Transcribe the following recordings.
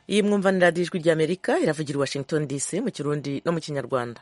iyi mwumvanira ijwi ry'amerika iravugira i washington dc mu kirundi no mu kinyarwanda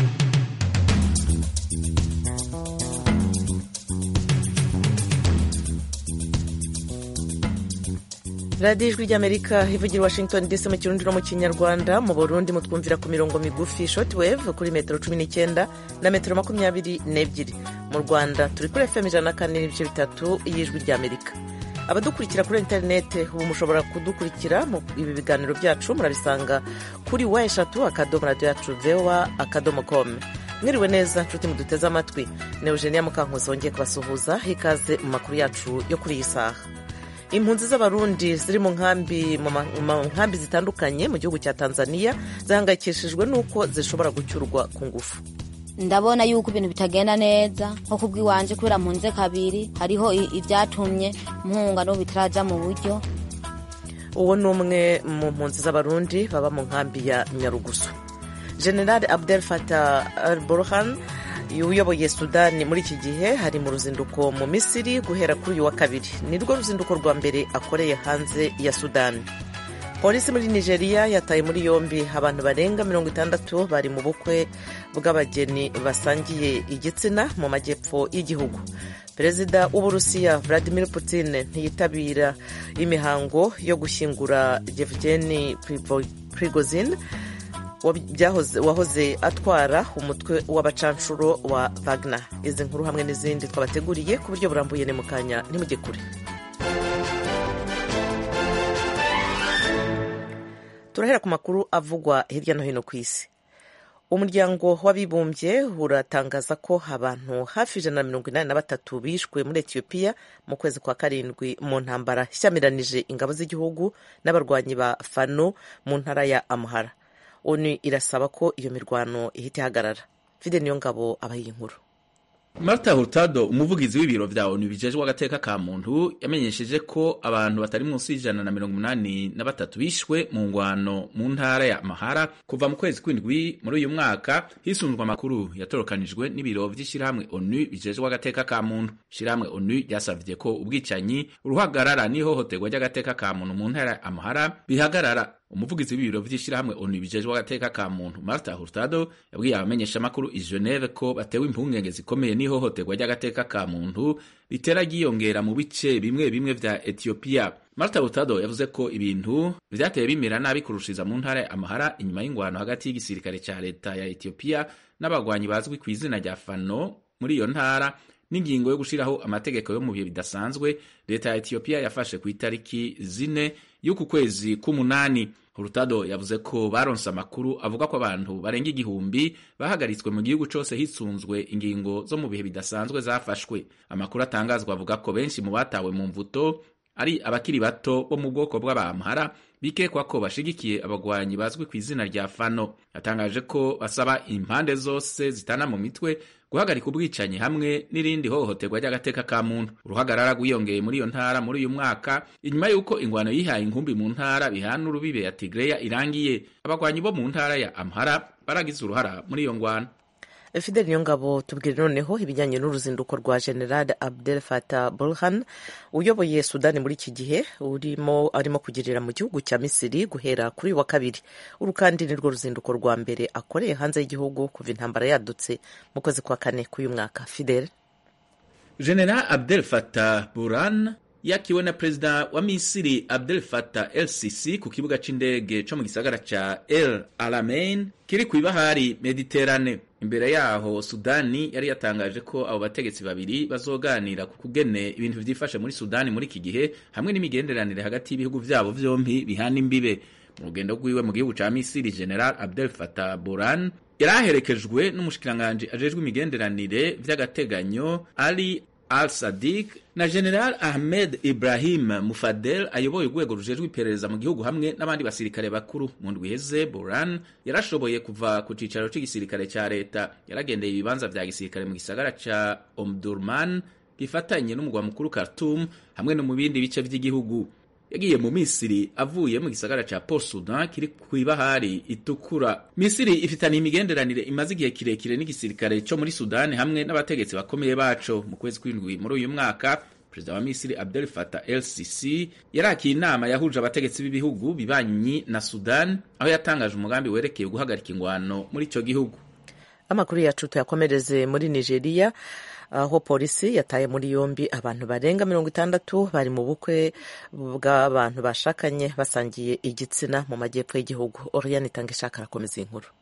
radiyo ijwi ry'amerika ivugira i washington dc mu kirundi no mu kinyarwanda mu burundi mutwumvira ku mirongo migufi shortwave kuri metero cumi n'icyenda na metero makumyabiri n'ebyiri mu rwanda turi kuri fm ijana na kane n'ibice bitatu y'ijwi ry'amerika abadukurikira kuri interinete ubu mushobora kudukurikira mu ibi biganiro byacu murabisanga kuri wa eshatu akadomo radiyo yacu vewa akadomo komu mwiriwe neza nshuti muduteze amatwi ni eugenia mukankuzi wongeye kubasuhuza ikaze mu makuru yacu yo kuri iyi saha impunzi z'abarundi ziri mu nkambi mu nkambi zitandukanye mu gihugu cya tanzania zihangayikishijwe n'uko zishobora gucyurwa ku ngufu ndabona yuko ibintu bitagenda neza nko kubw'iwanje kubera mpunze kabiri hariho ibyatumye mpunga n'ubu bitaraja mu buryo uwo ni umwe mu mpunzi z'abarundi baba mu nkambi ya nyarugusu general abdel fatah al burhan uyoboye sudani muri iki gihe hari mu ruzinduko mu misiri guhera kuri uyu wa kabiri ni rwo ruzinduko rwa mbere akoreye hanze ya sudani polisi muri nigeria yataye muri yombi abantu barenga mirongo itandatu bari mu bukwe bw'abageni basangiye igitsina mu majyepfo y'igihugu perezida w'uburusiya vladimir putin ntiyitabira imihango yo gushyingura yevgeni prigozin wahoze atwara umutwe w'abacanshuro wa Wagner izi nkuru hamwe n'izindi twabateguriye ku buryo burambuye ni mu kanya ntimujye kure turahera ku makuru avugwa hirya no hino ku isi umuryango w'abibumbye uratangaza ko abantu hafi ijana na mirongo inani na batatu bishwe muri etiyopiya mu kwezi kwa karindwi mu ntambara ishyamiranyije ingabo z'igihugu n'abarwanyi ba fano mu ntara ya amuhara onu irasaba ko iyo mirwano ihita ihagarara fide niyo ngabo abaye inkuru Marta Hurtado umuvugizi w'ibiro vya ONU bijejwe agateka ka muntu yamenyesheje ko abantu batari munsi y'ijana na mirongo umunani na batatu bishwe mu ngwano mu ntara ya Mahara kuva mu kwezi kw'indwi muri uyu mwaka hisunzwe amakuru yatorokanijwe n'ibiro vy'ishirahamwe ONU bijejwe agateka ka muntu ishirahamwe ONU ryasavye ko ubwicanyi uruhagarara n'ihohoterwa ry'agateka ka muntu mu ntara ya Mahara bihagarara umuvugizi w'ibiro vy'ishirahamwe ONU bijejwe agateka ka muntu Marta Hurtado yabwiye abamenyesha makuru i Geneve ko batewe impungenge zikomeye n'ihohoterwa ry'agateka ka muntu ritera ryiyongera mu bice bimwe bimwe vya Ethiopia. Marta Hurtado yavuze ko ibintu vyateye bimera nabi kurushiza mu ntara ya Amahara inyuma y'ingwano hagati y'igisirikare ca leta ya Ethiopia n'abagwanyi bazwi ku izina rya Fano muri iyo ntara n'ingingo yo gushiraho amategeko yo mu bihe bidasanzwe leta ya Ethiopia yafashe ku itariki zine y'uku kwezi k'umunani Hurtado yavuze ko baronse amakuru avuga ko abantu barenga igihumbi bahagaritswe mu gihugu cose hisunzwe ingingo zo mu bihe bidasanzwe zafashwe. Amakuru atangazwa avuga ko benshi mu batawe mu mvuto ari abakiri bato bo mu bwoko bw'abamhara bikekwa ko bashigikiye abagwanyi bazwi ku izina rya Fano. Yatangaje ko basaba impande zose zitana mu mitwe guhagarika ubwicanyi hamwe n'irindi hohoterwa ry'agateka ka muntu uruhagarara rwiyongeye muri iyo ntara muri uyu mwaka inyuma y'uko ingwano yihaye inkumbi mu ntara bihana urubibe ya tigreya irangiye abagwanyi bo mu ntara ya amhara baragize uruhara muri iyo ngwano fideli niyongabo tubwire noneho ibijyanye n'uruzinduko rwa general abdel fatah burhan uyoboye sudani muri iki gihe urimo arimo kugirira mu gihugu cya misiri guhera kuri uyu wa kabiri uru kandi ni rwo ruzinduko rwa mbere akoreye hanze y'igihugu kuva intambara yadutse mu kwezi kwa kane k'uyu mwaka fideli general abdel fatah burhan yakiwe na perezida wa misiri abdel fatah el sisi ku kibuga c'indege co mu gisagara ca el alamein kiri kw'ibahari mediterane imbere yaho sudani yari yatangaje ko abo bategetsi babiri bazoganira ku kugene ibintu vyifashe muri sudani muri iki gihe hamwe n'imigenderanire hagati y'ibihugu vyabo vyompi bihana imbibe mu rugendo rwiwe mu gihugu ca misiri general abdel fatah buran yari aherekejwe n'umushikiranganji ajejwe imigenderanire vy'agateganyo ali al sadik na general ahmed ibrahim mufadel ayoboye urwego rujejwe iperereza mu gihugu hamwe n'abandi basirikare bakuru mu ndwi iheze boran yarashoboye kuva ku cicaro c'igisirikare ca leta yaragendeye ibibanza vya gisirikare mu gisagara ca omdurman gifatanye n'umugwa mukuru khartoum hamwe no mu bindi bice vy'igihugu yagiye mu misiri avuye mu gisagara ca port sudan kiri kw'ibahari itukura misiri ifitaniye imigenderanire imaze igihe kirekire n'igisirikare co muri sudani hamwe n'abategetsi bakomeye baco mu kwezi kw'indwi muri uyu mwaka perezida wa misiri abdel fatah el sisi yarakiye inama yahuje abategetsi b'ibihugu bibanyi na sudan aho yatangaje umugambi werekeye guhagarika ingwano muri icyo gihugu amakuru yacu tuyakomereze muri nigeria aho polisi yataye muri yombi abantu barenga mirongo itandatu bari mu bukwe bw'abantu bashakanye basangiye igitsina mu majyepfo y'igihugu oriyani itanga ishaka arakomeza iyi nkuru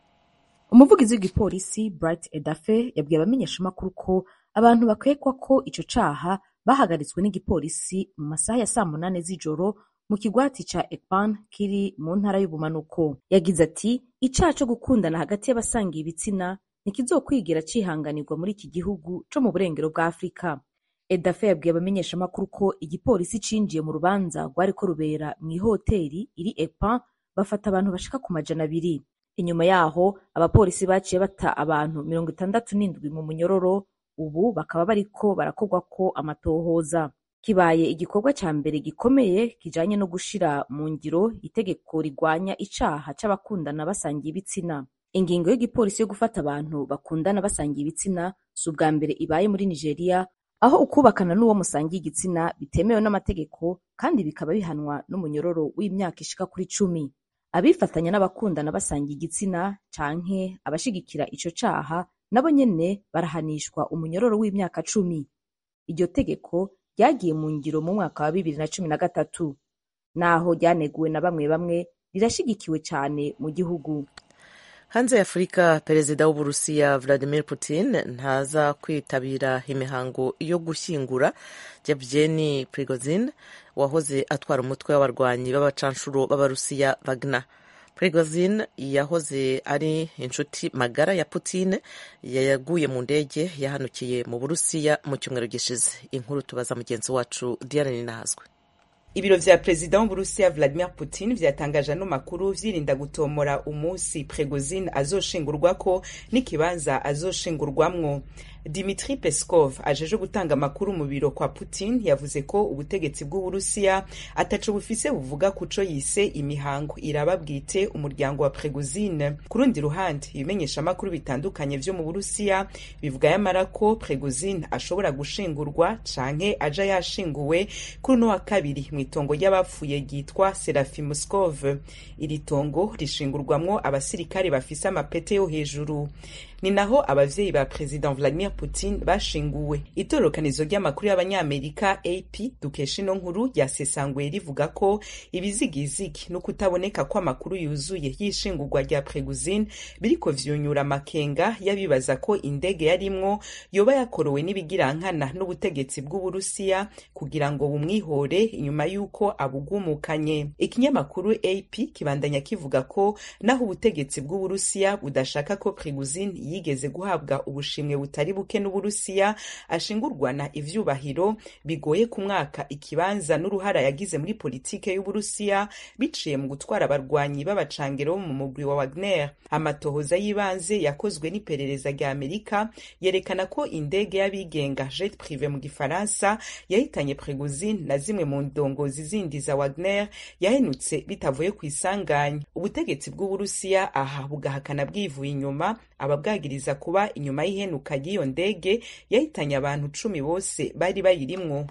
umuvugizi w'igipolisi bright edafe yabwiye abamenyeshamakuru ko abantu bakekwa ko ico caha bahagaritswe n'igipolisi mu masaha ya saa munane z'ijoro mu kigwati ca ekpan kiri mu ntara y'ubumanuko yagize ati icaha co gukundana hagati y'abasangiye ibitsina ntikizokwigira cihanganirwa muri iki gihugu co mu burengero bwa afurika edafe yabwiye abamenyeshamakuru ko igipolisi cinjiye mu rubanza rwariko rubera mw'ihoteri iri ekpan bafata abantu bashika ku majana abiri inyuma yaho abapolisi baciye bata abantu mirongo itandatu n'indwi mu munyororo ubu bakaba bariko barakorwako amatohoza kibaye igikorwa ca mbere gikomeye kijanye no gushira mu ngiro itegeko rigwanya icaha c'abakundana basangiye ibitsina ingingo y'igipolisi yo gufata abantu bakundana basangiye ibitsina si ubwa mbere ibaye muri nigeria aho ukubakana n'uwo musangiye igitsina bitemewe n'amategeko kandi bikaba bihanwa n'umunyororo w'imyaka ishika kuri cumi abifatanya n'abakundana basangiye igitsina canke abashigikira ico caha nabo nyene barahanishwa umunyororo w'imyaka cumi iryo tegeko ryagiye mu ngiro mu mwaka wa bibiri na cumi na gatatu naho ryaneguwe na bamwe bamwe rirashigikiwe cane mu gihugu hanze ya afurika perezida w'uburusiya vladimir putin ntaza kwitabira imihango yo gushyingura yevgeni prigozin wahoze atwara umutwe w'abarwanyi b'abacanshuro b'abarusiya wagner prigozin yahoze ari inshuti magara ya putin yaguye mu ndege yahanukiye mu burusiya mu cyumweru gishize inkuru tubaza mugenzi wacu diane ninahazwe ibiro vya perezida w'uburusiya vladimir putin vyatangaje ano makuru vyirinda gutomora umunsi prigozin azoshingurwako n'ikibanza azoshingurwamwo dimitri peskov ajeje gutanga amakuru mu biro kwa putin yavuze ko ubutegetsi bw'uburusiya ataco bufise buvuga kuco yise imihango iraba bwite umuryango wa pregozine ku rundi ruhande ibimenyesha amakuru bitandukanye vyo mu burusiya bivuga yamara ko pregozine ashobora gushingurwa canke aja yashinguwe kuri uno wa kabiri mw'itongo ry'abapfuye ryitwa serafi muskov iri tongo rishingurwamwo abasirikare bafise amapete yo hejuru ni naho abavyeyi ba president vladimir putin bashinguwe itororokanizo ry'amakuru y'abanyamerika ap dukesha ino nkuru ryasesanguye rivuga ko ibizigizigi no kutaboneka kw'amakuru yuzuye y'ishingurwa rya preguzine biriko vyunyura amakenga y'abibaza ko indege yarimwo yoba yakorowe n'ibigirankana n'ubutegetsi bw'uburusiya kugira ngo bumwihore inyuma y'uko abugumukanye ikinyamakuru ap kibandanya kivuga ko naho ubutegetsi bw'uburusiya budashaka ko preguzine yigeze guhabwa ubushimwe butari buke n'uburusiya ashingurwana ivyubahiro bigoye ku mwaka ikibanza n'uruhara yagize muri politike y'uburusiya biciye mu gutwara abarwanyi b'abacangero mu mugwi wa wagner amatohoza y'ibanze yakozwe n'iperereza rya amerika yerekana ko indege y'abigenga jet prive mu gifaransa yahitanye pregozine na zimwe mu ndongozi zindi za wagner yahenutse bitavuye ku isanganya ubutegetsi bw'uburusiya aha bugahakana bwivuye inyuma ababwagiriza kuba inyuma y'ihenuka ry'iyo ndege yahitanye abantu cumi bose bari bayirimwo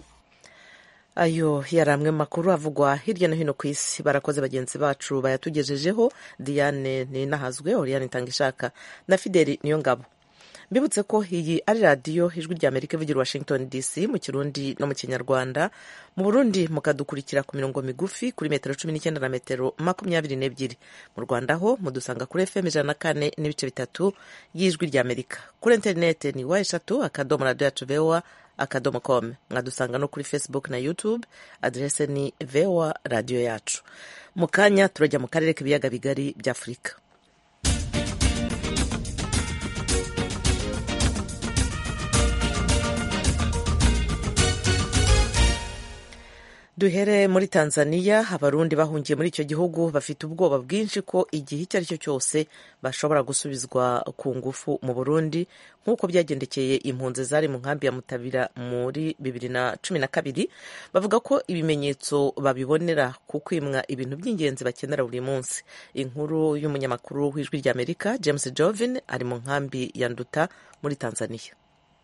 ayo yari amwe makuru avugwa hirya no hino ku isi barakoze bagenzi bacu bayatugejejeho diane ninahazwe oriyane itangishaka na fideli niyo ngabo mbibutse ko iyi ari radiyo ijwi rya amerika ivugira washington dc mu kirundi no mu kinyarwanda mu burundi mukadukurikira ku mirongo migufi kuri metero cumi n'icyenda na metero makumyabiri n'ebyiri mu rwanda ho mudusanga kuri fm ijana na kane n'ibice bitatu y'ijwi rya amerika kuri interinete ni wa eshatu akadomo radiyo yacu voa akadomo com mwadusanga no kuri facebook na youtube aderese ni voa radiyo yacu mu kanya turajya mu karere k'ibiyaga bigari bya afurika duhere muri tanzania abarundi bahungiye muri icyo gihugu bafite ubwoba bwinshi ko igihe icyo ari cyo cyose bashobora gusubizwa ku ngufu mu burundi nk'uko byagendekeye impunzi zari mu nkambi ya mutabira muri bibiri na cumi na kabiri bavuga ko ibimenyetso babibonera ku kwimwa ibintu by'ingenzi bakenera buri munsi inkuru y'umunyamakuru w'ijwi ry'amerika james jovin ari mu nkambi ya nduta muri tanzania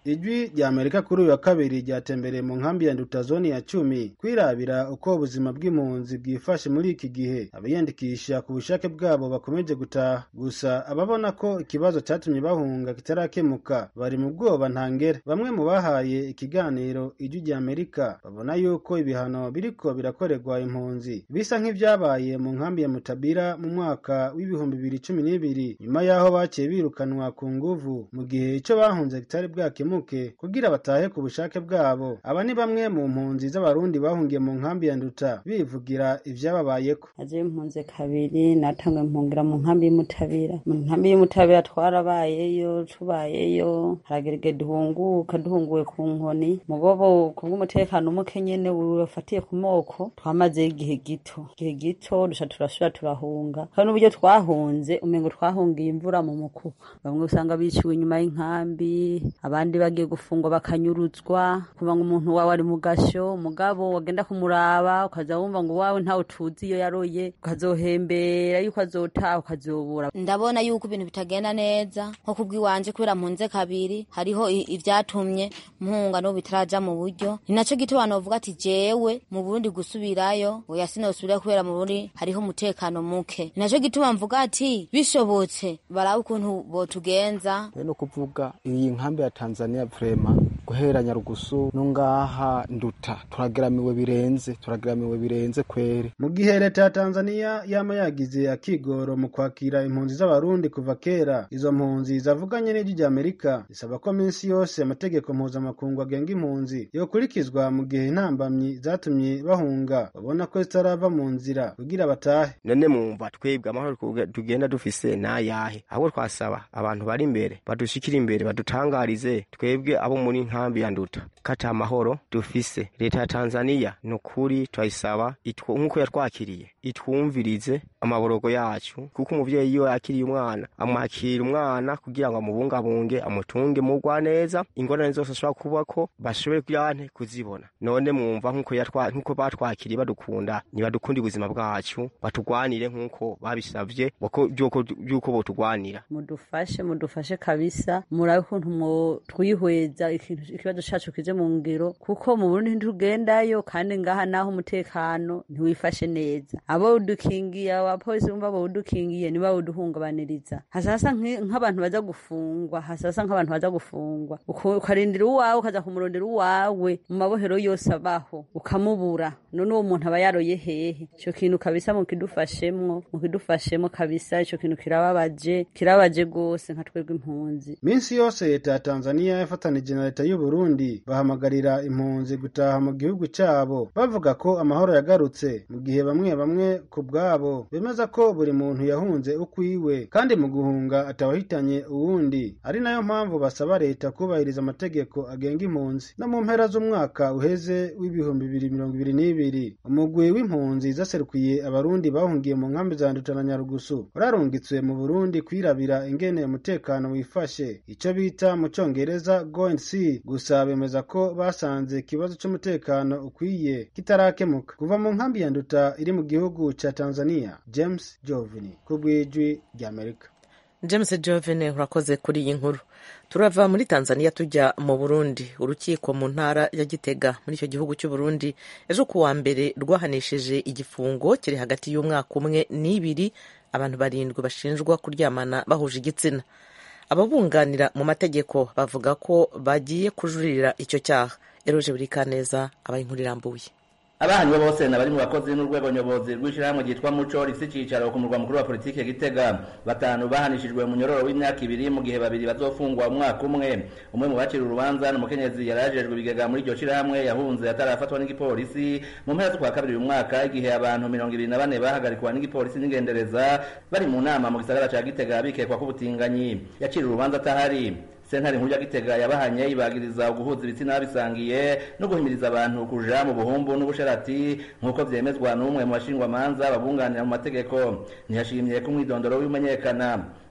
ijwi rya amerika kuri uyu wa kabiri ryatembereye mu nkambi ya nduta zoni ya cumi kwirabira uko ubuzima bw'impunzi bwifashe muri iki gihe abayandikisha ku bushake bwabo bakomeje gutaha gusa ababona ko ikibazo cyatumye bahunga kitarakemuka bari mu bwoba ntangere bamwe mu bahaye ikiganiro ijwi rya amerika babona yuko ibihano biriko birakorerwa impunzi bisa nk'ivyabaye mu nkambi ya mutabira mu mwaka w'ibihumbi bibiri cumi n'ibiri nyuma y'aho baciye birukanwa ku nguvu mu gihe ico bahunze kitari bwakemuke kugira batahe ku bushake bwabo aba ni bamwe mu mpunzi z'abarundi bahungiye mu nkambi ya nduta bivugira ivyababayeko aje impunzi kabiri natangwe mpungira mu nkambi y'umutabira mu nkambi y'umutabira twarabayeyo tubayeyo haragerege duhunguka duhunguwe ku nkoni mugobo kubw'umutekano muke nyene wafatiye ku moko twamazeyo igihe gito igihe gito duca turasubira turahunga kandi n'uburyo twahunze umengo twahungiye imvura mu mukuba bamwe usanga biciwe inyuma y'inkambi abandi bagiye gufungwa bakanyuruzwa kuva ngo umuntu wawe ari mu gasho umugabo wagenda kumuraba ukaza wumva ngo wawe ntawe tuzi iyo yaroye ukazohembera yuko azotaha ukazobura ndabona yuko ibintu bitagenda neza nko kubw'iwanje kubera mpunze kabiri hariho i- ivyatumye mpunga n'ubu bitaraja mu buryo ni naco gituma novuga ati jewe mu burundi gusubirayo oya sinosubirayo kubera mu burundi hariho umutekano muke ni naco gituma mvuga ati bishobotse barabe ukuntu botugenza no kuvuga iyi nkambi ya Tanzania vrema guhera Nyarugusu no ngaha nduta turageramiwe birenze turageramiwe birenze kwere mu gihe leta ya tanzaniya yama yagize akigoro mu kwakira impunzi z'abarundi kuva kera izo mpunzi zavuganye n'ijwi rya amerika zisaba ko minsi yose amategeko mpuzamakungu agenga impunzi yokurikizwa mu gihe intambamyi zatumye bahunga babona ko zitarava mu nzira kugira batahe none mwumva twebwe amahoro tuge- tugenda dufise nayahe ahubwo twasaba abantu bari imbere badushikira imbere badutangarize twebwe abo muri nkambi ya nduta kata amahoro dufise leta ya tanzaniya ni ukuri turayisaba itwo- nk'uko yatwakiriye itwumvirize amaborogo yacu kuko umuvyeyi iyo yakiriye umwana amwakira umwana kugira ngo amubungabunge amutunge mugwa neza ingorane zose ashobora kubako bashobore kuyante kuzibona none mwumva nk'uko yatwa- nk'uko batwakiriye badukunda nibadukunde ubuzima bwacu batugwanire nk'uko babisavye bako- vy'uko vy'uko botugwanira mudufashe mudufashe kabisa murabe ukuntu mwo twihweza ikintu- ikibazo cacu kije mu ngiro kuko mu burundi ntitugendayo kandi ngaha naho umutekano ntiwifashe neza abo udukingiye abapolisi bumva bawudukingiye niba bawuduhungabaniriza hasasa nk'i- nk'abantu baza gufungwa hasasa nk'abantu baza gufungwa Uko- ukarindira uwawe ukaza kumurondera uwawe mu mabohero yose abaho ukamubura none uwo muntu aba yaroye hehe ico kintu kabisa mukidufashemwo mukidufashemo kabisa ico kintu kirababaje kirababaje gose nka twebwe impunzi minsi yose leta ya tanzaniya yafatanije na leta y'u burundi bahamagarira impunzi gutaha mu gihugu cyabo bavuga ko amahoro yagarutse mu gihe bamwe bamwe ku bwabo bemeza ko buri muntu yahunze ukwiwe kandi mu guhunga atawahitanye uwundi ari nayo mpamvu basaba leta kubahiriza amategeko agenga impunzi no mu mpera z'umwaka uheze w'ibihumbi bibiri mirongo ibiri n'ibiri umugwi w'impunzi zaserukiye abarundi bahungiye mu nkambi za nduta na nyarugusu urarungitswe mu burundi kwirabira ingene umutekano wifashe ico bita mu congereza go and see gusa bemeza ko basanze ikibazo c'umutekano ukwiye kitarakemuka kuva mu nkambi ya nduta iri mu gihugu ca tanzania james jovini ku bw'ijwi ry'amerika james jovene urakoze kuri iyi nkuru turava muri tanzania tujya mu burundi urukiko mu ntara ya gitega muri icyo gihugu cy'u burundi ejo ku wa mbere rwahanishije igifungo kiri hagati y'umwaka umwe n'ibiri abantu barindwi bashinjwa kuryamana bahuje igitsina ababunganira mu mategeko bavuga ko bagiye kujuririra icyo cyaha eroje buri kaneza abaye inkuru irambuye abahanywe bose ni abari mu bakozi n'urwego nyobozi rw'ishyirahamwe ryitwa muco rifite icyicaro ku murwa mukuru wa politiki gitega batanu bahanishijwe mu nyororo w'imyaka ibiri mu gihe babiri bazofungwa umwaka umwe umwe mu bacira urubanza ni umukenyezi yari yajejwe ibigega muri iryo shyirahamwe yahunze atarafatwa n'igipolisi mu mpera z'ukwa kabiri uyu mwaka igihe abantu mirongo ibiri na bane bahagarikwa n'igipolisi n'ingendereza bari mu nama mu gisagara ca gitega bikekwa k'ubutinganyi yacira urubanza atahari sentare nkuru ya gitega yabahanye ibagiriza guhuza ibitsina bisangiye no guhimiriza abantu kuja mu buhumbu n'ubusharati nk'uko vyemezwa n'umwe mu bashingwamanza babunganira mu mategeko ntiyashimye ko umwidondoro w'imenyekana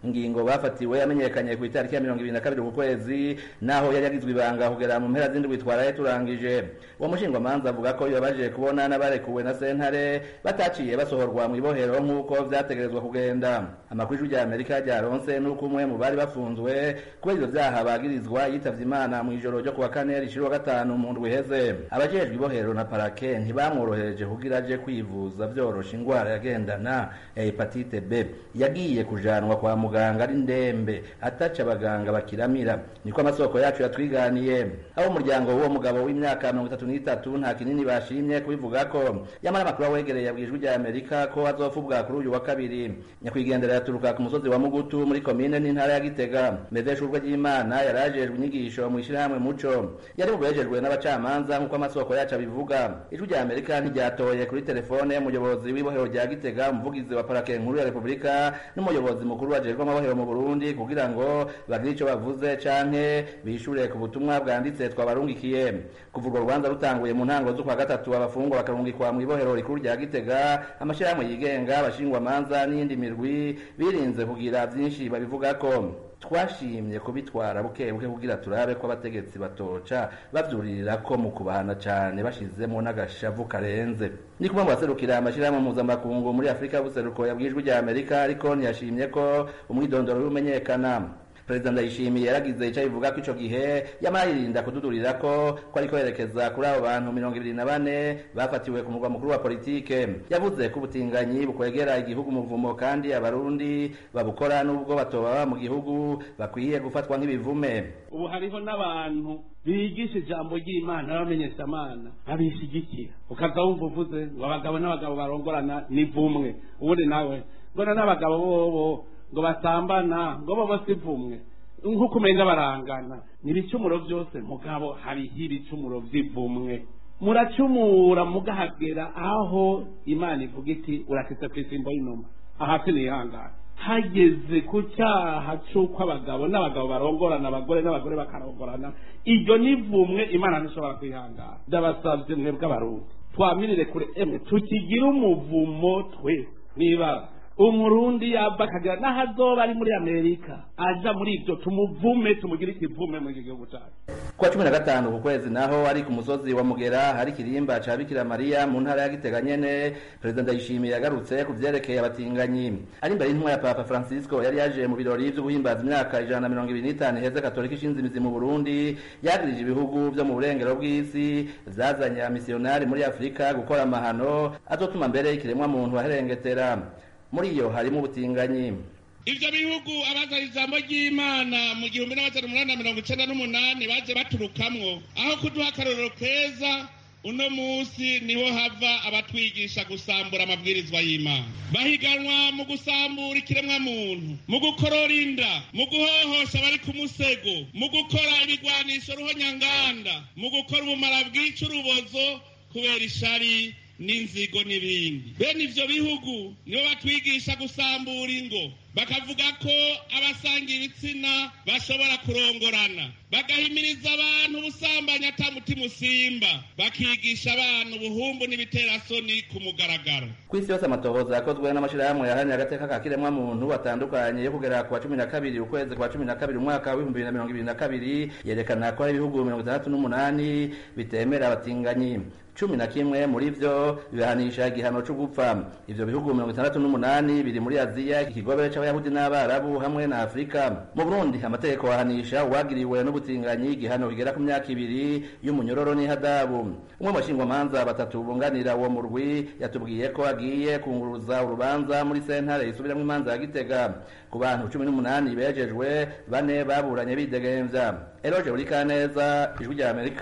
ingingo bafatiwe yamenyekanye ku itariki ya mirongo ibiri na kabiri ku kwezi naho yari yagizwe ibanga kugera mu mpera z'indwi twaraye turangije uwo mushingwamanza avuga ko bibabaje kubona n'abarekuwe na sentare bataciye basohorwa mu ibohero nk'uko vyategerezwa kugenda amakuru y'ijwi rya amerika ryaronse n'uko umwe mu bari bafunzwe kubera ivyo vyaha bagirizwa yitavye imana mu ijoro ryo kuwa kane rishira gatanu mu ndwi iheze abajejwe ibohero na parake ntibamworohereje kugira aje kwivuza vyorosha ingwara yagendana ya hepatite b yagiye kujanwa kwa muganga ari ndembe ataca abaganga bakiramira niko amasoko yacu yatwiganiye abo umuryango w'uwo mugabo w'imyaka mirongo itatu n'itatu nta kinini bashimye kubivuga ko yamara amakuru awegereye yabwijwe rya amerika ko azofubwa kuri uyu wa kabiri nyakwigendera yaturuka ku musozi wa mugutu muri komine n'intara ya gitega medeshurwe ry'imana yarajejwe inyigisho mu ishyirahamwe muco yari bubejejwe n'abacamanza nk'uko amasoko yacu abivuga ijwi rya amerika ntiryatoye kuri telefone umuyobozi w'ibohero rya gitega umuvugizi wa parake nkuru ya repubulika n'umuyobozi mukuru wajejwe amabohero mu burundi kugira ngo bagire ico bavuze canke bishure ku butumwa bwanditse twabarungikiye kuva urwo rubanza rutanguye mu ntango z'ukwa gatatu abafungwa bakarungikwa mu ibohero rikuru rya gitega amashirahamwe yigenga abashingwamanza n'iyindi mirwi birinze kugira vyinshi babivuga ko twashimye kubitwara buke buke kugira turabe ko abategetsi batoca bavyuririra ko mu kubahana cane bashizemo n'agashavu karenze ni kumwe mu baserukira amashirahamwe mpuzamakungu muri afurika y'ubuseruko yabwijwe rya amerika ariko ntiyashimye ko umwidondoro w'imenyekana perezida ndayishimiye yaragize icyo abivuga ko ico gihe yamara yirinda kududurira ko ko ariko yerekeza kuri abo bantu mirongo ibiri na bane bafatiwe ku murwa mukuru wa politike yavuze ko ubutinganyi bukwegera igihugu umuvumo kandi abarundi babukora n'ubwo batoba mu gihugu bakwiye gufatwa nk'ibivume ubu hariho n'abantu bigisha ijambo ry'imana n'abamenyeshamana babishigikira ukaza wumva uvuze ngo abagabo n'abagabo barongorana ni vumwe ubundi nawe mbona n'abagabo bobo ngo basambana ngo bobo si vumwe nk'uko umenga barangana ni ibicumuro byose mugabo hariho ibicumuro by'ivumwe muracumura mugahagera aho imana ivuga iti urakitse ku isimbo y'inuma ahasi nihangana hageze ku cyaha cy'uko abagabo n'abagabo barongorana abagore n'abagore bakarongorana iryo ni vumwe imana ntishobora kwihangana ndabasabye mwebwe abarundi twamirire kure emwe tukigire umuvumo twe niba umurundi yaba akagira n'aho azoba ari muri amerika aja muri ibyo tumuvume tumugire ikivume muri iki gihugu cyacu kuwa cumi na gatanu ku kwezi naho ari ku musozi wa mugera hari ikirimba ca bikira mariya mu ntara ya gitega nyene perezida ndayishimiye yagarutse ku vyerekeye abatinganyi ari imbere y'intumwa ya papa francisco yari yaje mu birori vyo guhimbaza imyaka ijana na mirongo ibiri n'itanu iheze katolika ishinze imizi mu burundi yagirije ibihugu vyo mu burengero bw'isi vyazanye amisiyonari muri afurika gukora amahano azotuma mbere ikiremwa muntu aherengetera muri iyo harimo ubutinganyi ivyo bihugu abazana ijambo ry'imana mu gihumbi n'amajana umunani na mirongo icenda n'umunani baje baturukamwo aho kuduha akarorero keza uno musi niho hava abatwigisha gusambura amabwirizwa y'imana bahiganwa mu gusambura ikiremwa muntu mu gukorora inda mu guhohosha abari ku musego mu gukora ibigwanisho ruhonyanganda mu gukora ubumara bwica urubozo kubera ishari n'inzigo n'ibindi bene ivyo bihugu nibo batwigisha gusambura ingo bakavuga ko abasanga ibitsina bashobora kurongorana bagahimiriza abantu ubusambanyi ata mutima usimba bakigisha abantu ubuhumbu n'ibiterasoni ku mugaragaro ku isi yose amatohoza yakozwe n'amashirahamwe yaharanira agateka ka kiremwa muntu atandukanye yo kugera ku wa cumi na kabiri ukwezi kwa cumi na kabiri umwaka w'ibihumbi bibiri na mirongo ibiri na kabiri yerekana ko hari ibihugu mirongo itandatu n'umunani bitemera abatinganyi cumi na kimwe muri vyo bibahanisha igihano co gupfa ivyo bihugu mirongo itandatu n'umunani biri muri aziya ikigobe c'abayahudi n'abarabu hamwe na afurika mu burundi amategeko ahanisha uwagiriwe n'ubutinganyi igihano kigera ku myaka ibiri y'umunyororo n'ihadabu umwe mu bashingwamanza batatu bunganira uwo murwi yatubwiye ko agiye kunguruza urubanza muri sentare isubiramwo imanza ya gitega ku bantu cumi n'umunani bejejwe bane baburanye bidegemvya eroje burikaneza ijwi rya amerika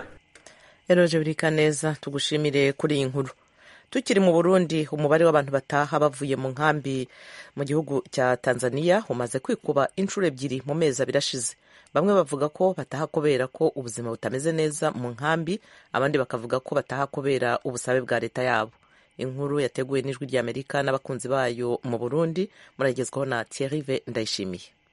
eroje burika neza tugushimire kuri iyi nkuru tukiri mu burundi umubare w'abantu bataha bavuye mu nkambi mu gihugu cya tanzania umaze kwikuba inshuro ebyiri mu mezi abiri ashize bamwe bavuga ko bataha kubera ko ubuzima butameze neza mu nkambi abandi bakavuga ko bataha kubera ubusabe bwa leta yabo inkuru yateguwe n'ijwi ry'amerika n'abakunzi bayo mu burundi muragezwaho na thierrive ndayishimiye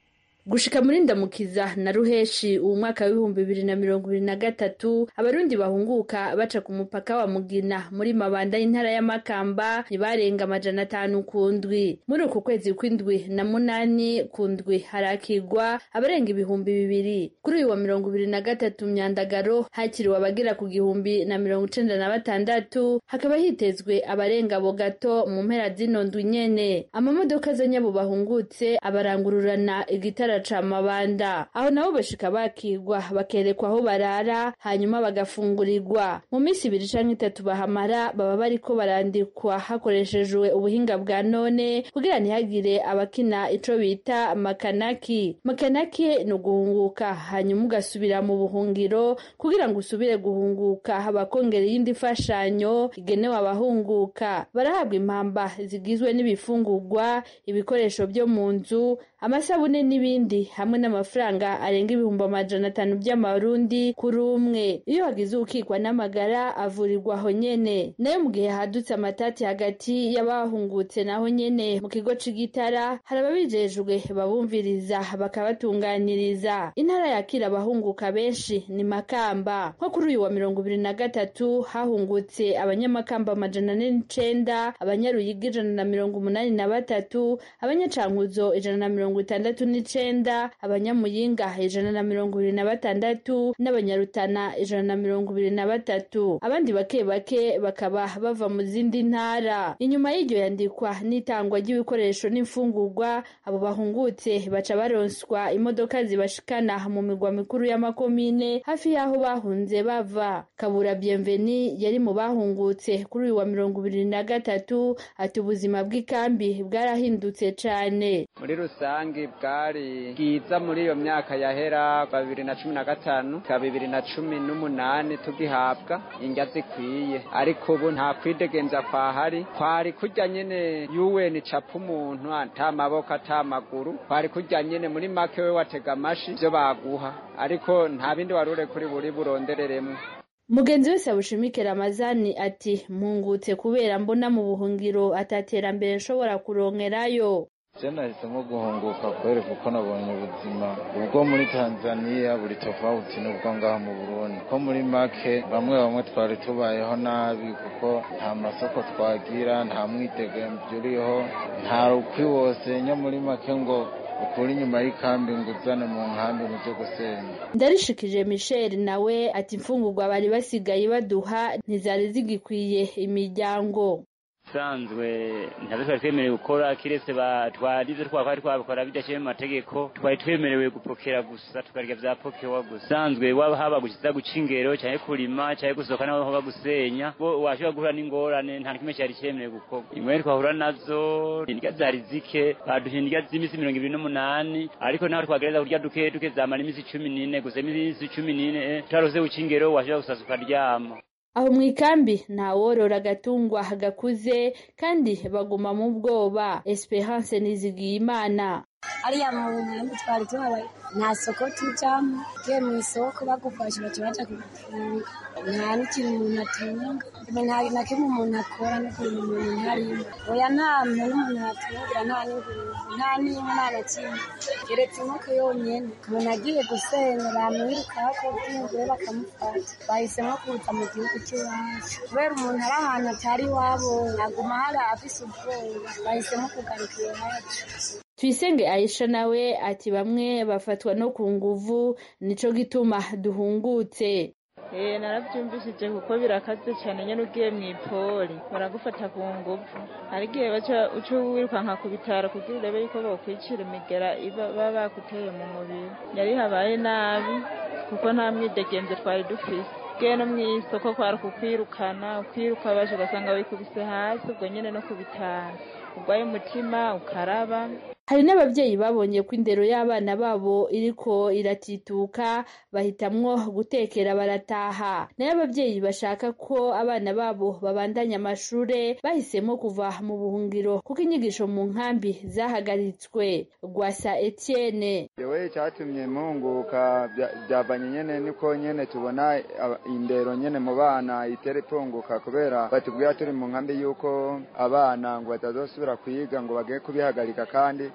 gushika muri ndamukiza na ruheshi uwu mwaka w'ibihumbi bibiri na mirongo ibiri na gatatu abarundi bahunguka baca ku mupaka wa mugina muri mabanda y'intara y'amakamba ntibarenga amajana atanu ku ndwi muri uku kwezi kw'indwi na munani ku ndwi harakigwa abarenga ibihumbi bibiri kuri uyu wa mirongo ibiri na gatatu myandagaro hakiriwe abagera ku gihumbi na mirongo icenda na batandatu hakaba hitezwe abarenga abo gato mu mpera zino ndwi nyene amamodoka azanyabo bahungutse abarangururana igitara ca mabanda aho nabo bashika bakigwa bakerekwa aho barara hanyuma bagafungurirwa mu minsi ibiri canke itatu bahamara baba bariko barandikwa hakoreshejwe ubuhinga bwa none kugira ntihagire abakina ico bita makanaki makanaki ni uguhunguka hanyuma ugasubira mu buhungiro kugira ngo usubire guhunguka bakongera iyindi mfashanyo igenewe abahunguka barahabwa impamba zigizwe n'ibifungurwa ibikoresho byo mu nzu amasabune n'ibindi hamwe n'amafaranga arenga ibihumbi amajana atanu by'amarundi kuri umwe iyo hagize ukikwa n'amagara avurirwa aho nyene nayo mu gihe hadutse amatati hagati y'abahungutse naho nyene mu kigo c'igitara hari ababijejwe babumviriza bakabatunganiriza intara yakira abahunguka benshi ni makamba nko kuri uyu wa mirongo ibiri na gatatu hahungutse abanyamakamba amajana ane n'icenda abanyaruyigi ijana na mirongo umunani na batatu abanyacankuzo ijana na mirongo itandatu n'icenda abanyamuyinga ijana na mirongo ibiri na batandatu n'abanyarutana ijana na mirongo ibiri na batatu abandi bake bake bakaba bava mu zindi ntara inyuma y'iryo yandikwa n'itangwa ry'ibikoresho n'imfungurwa abo bahungutse baca baronswa imodoka zibashikana mu migwa mikuru y'amakomine hafi y'aho bahunze bava kabura bienveni yari mu bahungutse kuri uyu wa mirongo ibiri na gatatu ati ubuzima bw'ikambi bwarahindutse cane muri rusange bwari bwiza muri iyo myaka yahera babiri na cumi na gatanu ka bibiri na cumi n'umunani tugihabwa indya zikwiye ariko ubu nta kwidegenza kwahari kwari kurya nyene yuweni capa umuntu ata maboko ata maguru kwari kurya nyene muri make we watega amashi ivyo baguha ariko nta bindi warure kuri buri burondereremwo mugenzi wese abushimike ramazani ati mpungutse kubera mbona mu buhungiro ataterambere nshobora kurongerayo je nahisemo guhunguka kweri kuko nabonye ubuzima ubwo muri tanzaniya buri tofauti n'ubwo ngaha mu burundi ko muri make bamwe bamwe twari tubayeho nabi kuko nta masoko twagira nta mwidegemvyo uriho nta rukwi wose nya muri make ngo ukuri inyuma y'ikambi ngo uzane mu nkambi mu byo gusenya ndarishikije michel nawe ati imfungurwa bari basigaye baduha ntizari zigikwiye imiryango sanzwe ntabwo twari twemerewe gukora kiretse twarize twari twabikora bidashyire mu mategeko twari twemerewe gupokera gusa tukarya bya pokewa gusa sanzwe waba haba gukiza guca ingero cyangwa kurima cyangwa gusohoka naho haba gusenya washobora guhura n'ingorane nta kimwe cyari cyemerewe gukorwa ingorane twahura nazo indya zari zike baduha indya z'iminsi mirongo ibiri n'umunani ariko naho twagereza kurya duke duke zamara iminsi cumi n'ine gusa iminsi cumi n'ine tutarose guca ingero washobora gusasa ukaryama aho mu ikambi ntaworora agatungwa gakuze kandi baguma mu bwoba esperance nizigiye imana ariya mu nkambi twari tuhabaye nta soko tujamo ugiye mu isoko bagufashe baca baja kugufunga nta n'ikintu umuntu atunga nta na kimwe umuntu akora no kurima umuntu ntarimo oya nta muntu umuntu atungira nta n'ingurube nta n'inka nta na kimwe keretse inkoko yonyene umuntu agiye gusenga bamwirukako bw'ingure bakamufata bahisemo kuza mu gihugu cy'iwacu kubera umuntu ari ahantu atari iwabo aguma hari afise ubwoba bahisemo kugaruka iwacu tuyisenge aisha nawe ati bamwe bafatwa no ku nguvu nico gituma duhungutse Eh narabyumvishije kuko birakaze cyane nyine ugiye mu ipoli baragufata ku nguvu hari igihe baca uca wirukanka ku bitaro kugira urebe yuko bokwicira imigera baba bakuteye mu mubiri yari habaye nabi kuko nta mwidegemvye twari dufise ugiye no mw'isoko kwari kukwirukana ukwiruka baje ugasanga wikubise hasi ubwo nyine no ku bitaro urwaye umutima ukaraba hari n'ababyeyi babonye ko indero y'abana babo iriko iratituka bahitamwo gutekera barataha nayo ababyeyi bashaka ko abana babo babandanya amashure bahisemo kuva mu buhungiro kuko inyigisho mu nkambi zahagaritswe rwasa etienne yewe icyatumye mpunguka byavanye nyene niko nyene tubona indero nyene mu bana itera ipunguka kubera batubwira turi mu nkambi yuko abana ngo batazosubira kwiga ngo bagiye kubihagarika kandi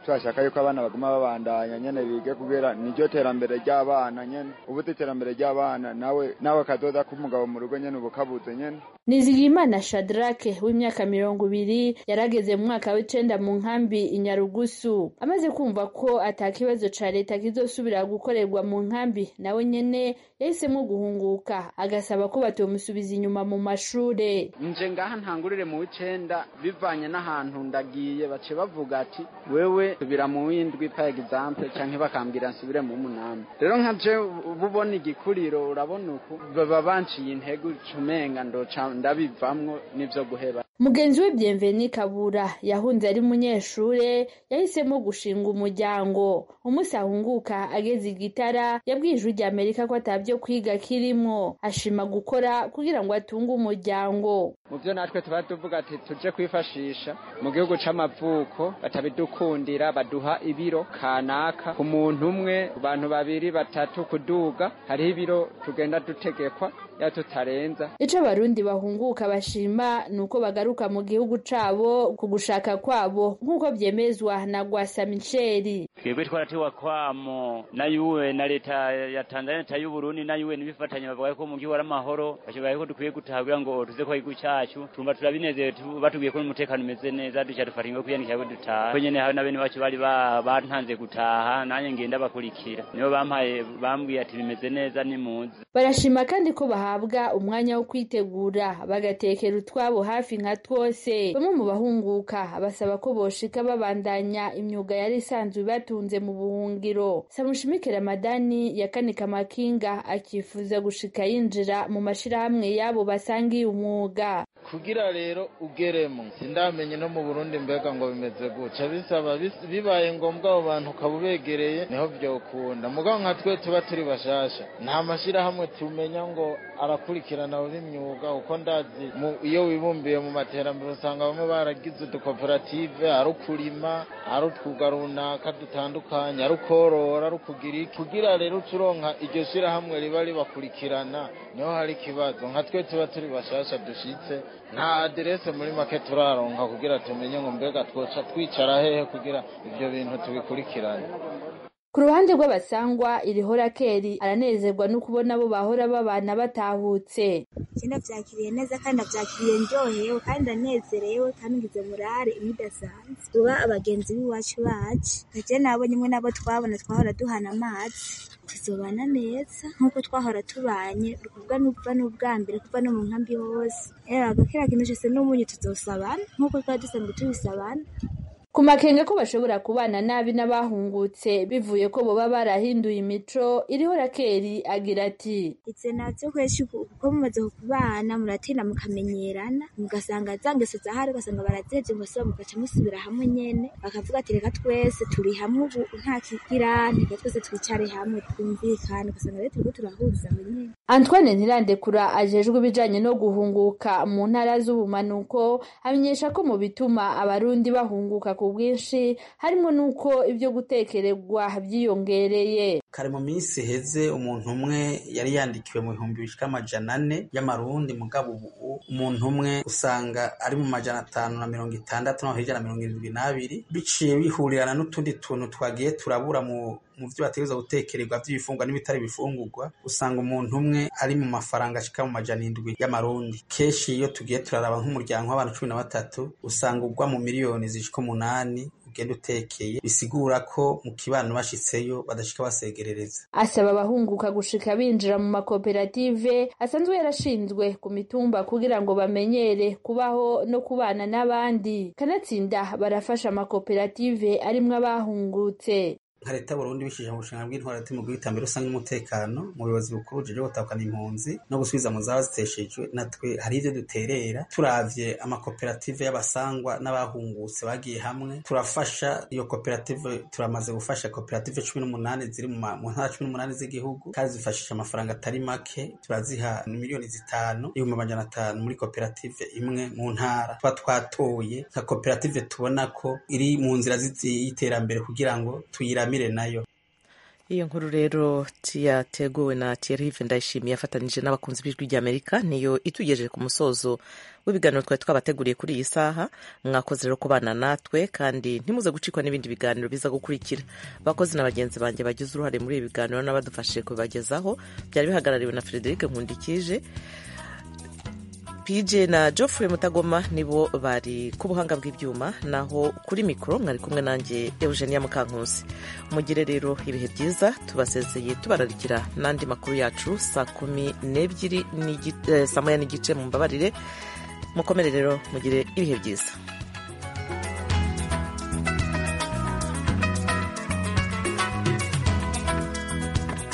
turashaka yuko abana baguma babandanya nyene bige kubera niryo terambere ry'abana nyene ubuze iterambere ry'abana nawe nawe kazoza k'umugabo mu rugo nyene ubu kabuze nyene Nizigiyimana Shadrake w'imyaka mirongo ibiri yarageze mu mwaka w'icenda mu nkambi inyarugusu amaze kumva ko ata kibazo ca leta kizosubira gukorerwa mu nkambi nawe nyene yahisemo guhunguka agasaba ko batomusubiza inyuma mu mashure nje ngaha ntangurire mu w'icenda bivanye n'ahantu ndagiye bace bavuga ati wewe subira mu w'indwi pa example canke bakambwira nsubire mu munani rero nka je bubona igikuriro urabona uku baba banciye intego cumenga ndoca ndabivamwo n'ivyo guheba mugenzi we Bienveni Kabura yahunze ari munyeshure yahisemo gushinga umuryango umunsi ahunguka ageze igitara yabwiye ijwi rya Amerika ko atavyo kwiga kirimwo ashima gukora kugira ngo atunge umuryango mu byo natwe tuba tuvuga ati tuje kwifashisha mu gihugu c'amavuko batabidukundira baduha ibiro kanaka ku muntu umwe ku bantu babiri batatu kuduga hariho ibiro tugenda dutegekwa ya tutarenza ico abarundi bahunguka bashima nuko bagaruka mu gihugu cabo ku gushaka kwabo nk'uko vyemezwa na Gwasa Micheli twebwe twaratewa kwamo na yuwe na leta ya Tanzania leta y'u Burundi na yuwe nibifatanya bavuga ko mu gihugu ari amahoro bashoboye ko dukwiye gutaha kugira ngo tuze ko igihugu cacu tumva turabinezerewe batubwiye ko umutekano umeze neza duca dufata ingo kwiyandikira ko dutaha ko nyene hari na bene bacu bari bantanze gutaha nanjye ngenda bakurikira nibo bampaye bambwiye ati bimeze neza nimuze barashima kandi ko bahabwa umwanya wo kwitegura bagatekera utwabo hafi nka twose bamwe mu bahunguka basaba ko boshika babandanya imyuga yari isanzwe ibatunze mu buhungiro samushimike ramadani yakanika amakinga akifuza gushika yinjira mu mashirahamwe yabo basangiye umwuga kugira rero ugeremo sindamenye no mu Burundi mbega ngo bimeze guca bisaba bibaye ngombwa abo bantu ukaba ubegereye niho vyokunda mugabo nka twe tuba turi bashasha nta mashirahamwe tumenya ngo arakurikirana abo b'imyuga uko ndazi iyo wibumbiye mu materambere usanga bamwe baragize udukoperative ari ukurima ari utwuga runaka dutandukanye ari ukorora ari ukugira iki kugira rero ucuronka iryo shirahamwe riba ribakurikirana niho hari ikibazo nka twe tuba turi bashasha dushitse nta aderese muri make turaronka kugira tumenye ngo mbega twoca twicara hehe kugira ivyo bintu tubikurikirane ku ruhande rw'abasangwa irihora keri aranezerwa no kubona abo bahora babana batahutse ndavyakiriye neza kandi ndavyakiriye ndyohewe kandi ndanezerewe kandi ngize murare imidasanzwe uba abagenzi b'iwacu bacu naje nabonye imwe nabo twabona twahora duhana amazi tuzobana neza nk'uko twahora tubanye ukuvuga n'uva n'ubwa mbere kuva no mu nkambi hose rero agakera kintu cose n'umunyu tuzosabana nk'uko twari dusanzwe tubisabana ku makenga ko bashobora kubana nabi n'abahungutse bivuye ko boba barahinduye imico iriho rakeri agira ati itse natse kweshi kuko mumaze kubana muratinda mukamenyerana mugasanga za ngeso zahari ugasanga barazevye mugasubira mugaca musubira hamwe nyene bakavuga ati reka twese turi hamwe ubu nta kigirane reka twese twicare hamwe twumvikane ugasanga rero turiko turahuza aho nyene Antoine Ntirandekura ajejwe ibijanye no guhunguka mu ntara z'ubumanuko amenyesha ko mu bituma abarundi bahunguka ku bwinshi harimo n'uko ibyo gutekererwa byiyongereye kare mu minsi heze umuntu umwe yari yandikiwe mu bihumbi bishika amajana ane y'amarundi mugabo ubu umuntu umwe usanga ari mu majana atanu na mirongo itandatu no hirya na mirongo irindwi n'abiri biciye bihurirana n'utundi tuntu twagiye turabura mu mu byo bategereza gutekererwa by'ibifungwa n'ibitari bifungurwa usanga umuntu umwe ari mu mafaranga ashika mu majana indwi y'amarundi kenshi iyo tugiye turaraba nk'umuryango w'abantu cumi na batatu usanga ugwa mu miliyoni zishika umunani ugenda utekeye bisigura ko mu kibano bashitseyo badashika basegerereza asaba abahunguka gushika binjira mu makoperative asanzwe yarashinzwe ku mitumba kugira ngo bamenyere kubaho no kubana n'abandi kanatsinda barafasha amakoperative arimwo abahungutse nka leta y'uburundi bishije mu bushinga bw'intwara mu bw'iterambere rusange n'umutekano mu buyobozi bukuru bujejwe gutahukana impunzi no gusubiza mu zaba ziteshejwe natwe hari ivyo duterera turavye amakoperative y'abasangwa n'abahungutse bagiye hamwe turafasha iyo koperative turamaze gufasha koperative cumi n'umunani ziri mu ntara cumi n'umunani z'igihugu kandi zifashisha amafaranga atari make turaziha miliyoni zitanu ibihumbi amajana atanu muri koperative imwe mu ntara tuba twatoye nka koperative tubona ko iri mu nzira y'iterambere kugira ngo tuyiramire nayo iyo nkuru rero yateguwe na Thierry Ndayishimiye afatanije n'abakunzi b'ijwi ry'Amerika niyo itugejeje ku musozo w'ibiganiro twari twabateguriye kuri iyi saha mwakoze rero kubana natwe kandi ntimuze gucikwa n'ibindi biganiro biza gukurikira abakozi na bagenzi banjye bagize uruhare muri ibi biganiro n'abadufashije kubibagezaho byari bihagarariwe na Frederic Nkundikije PJ na Geoffrey Mutagoma nibo bari ku buhanga bw'ibyuma naho kuri mikoro mwari kumwe nanjye Eugenia Mukankusi mugire rero ibihe byiza tubasezeye tubararikira n'andi makuru yacu saa kumi n'ebyiri saa moya n'igice mu mbabarire mukomere rero mugire ibihe byiza